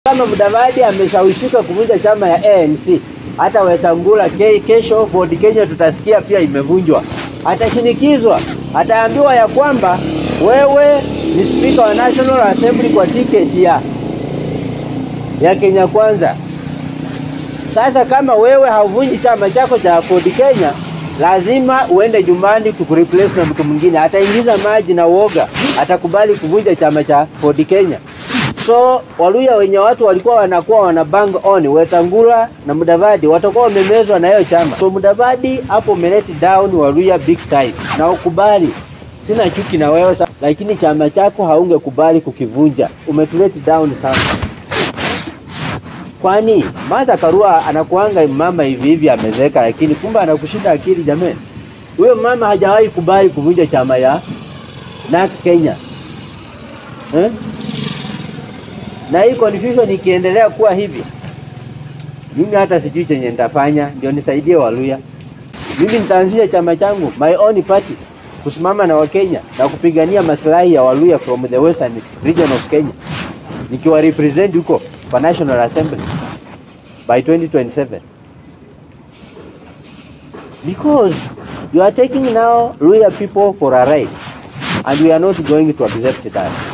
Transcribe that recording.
Kama Mudavadi ameshawishika kuvunja chama ya ANC, hata Wetangula ke, kesho Ford Kenya tutasikia pia imevunjwa, atashinikizwa, ataambiwa ya kwamba wewe ni spika wa National Assembly kwa tiketi ya ya Kenya Kwanza. Sasa kama wewe hauvunji chama chako cha Ford Kenya, lazima uende nyumbani tukureplace na mtu mwingine. Ataingiza maji na uoga, atakubali kuvunja chama cha Ford Kenya. So Waluya wenye watu walikuwa wanakuwa wana bang on Wetangula na Mudavadi watakuwa wamemezwa na hiyo chama. So Mudavadi hapo umeleti down Waluya big time, na ukubali, sina chuki na wewe sa, lakini chama chako haungekubali kukivunja. Umetuleti down sana. Kwani Martha Karua anakuanga mama hivi hivi amezeeka, lakini kumbe anakushinda akili jamani. Huyo mama hajawahi kubali kuvunja chama ya NARC Kenya eh? Na hii confusion ikiendelea kuwa hivi, mimi hata sijui chenye nitafanya ndio nisaidie Waluya. Mimi nitaanzisha chama changu my own party kusimama na Wakenya na kupigania maslahi ya Waluya from the western region of Kenya, nikiwa represent huko kwa National Assembly by 2027 because you are taking now Luya people for a ride and we are not going to accept that.